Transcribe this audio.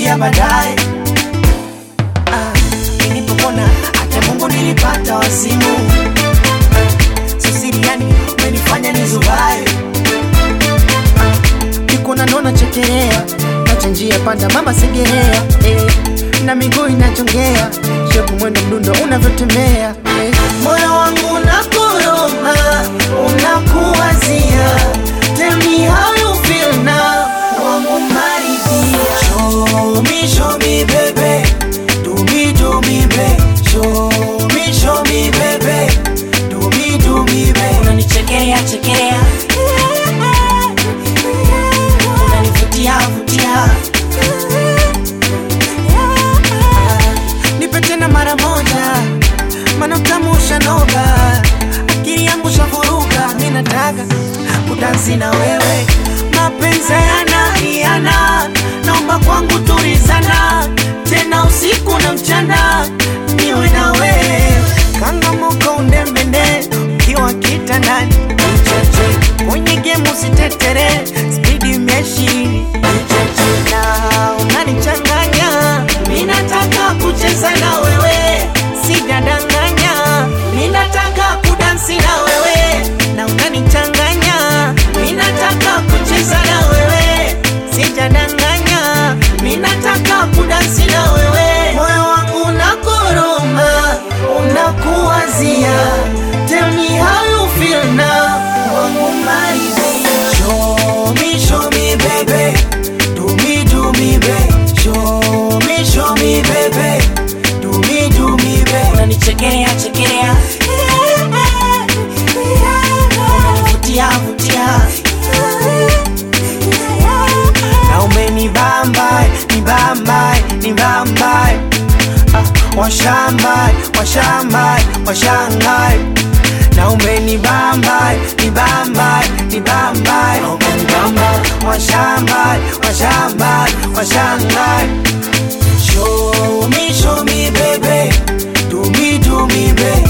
nitakupigia baadaye. Ah, nilipopona hata Mungu nilipata wazimu. Sisiriani umenifanya nizubae. Niko naona chekelea, nacha njia panda mama segerea eh, na miguu inachongea shepu mwendo mdundo unavyotembea eh. Moyo wangu unakoroma, unakuwazia Tell me how you feel now, wangu maridhia Show me, show me baby, do me, do me baby Show me, show me baby, do me, do me baby Unanichekelea, chekelea Unanivutia, vutia Nipe tena mara moja, mana utamu ushanoga, akili yangu shavuruga, mi nataka kudansi na wewe, mapenzi yana hiana, naomba kwangu tulizana, tena usiku na mchana, niwe na wewe, kangamuka undembende, ukiwa kitandani, ucheche kwenye gemu usitetere, spidi meshi, ucheche na unanichanganya, mi nataka kucheza na wewe, sijadanganya, mi nataka kudansi na wewe, na unanichanganya, mi nataka kucheza na wewe, sijadanganya, mi nataka kudansi na wewe, moyo wangu unakoroma, unakuwazia, tell me how you feel now, wangu maridhia, show me, show me baby, do me, do me baby, show me, show me baby, do me, do me baby, unanichekelea chekelea, unanivutia vutia, na umenibamba nibamba nibamba ah, washamba washamba washanga na umenibamba nibamba nibamba umenibamba washamba washamba washanga show me show me baby do me do me baby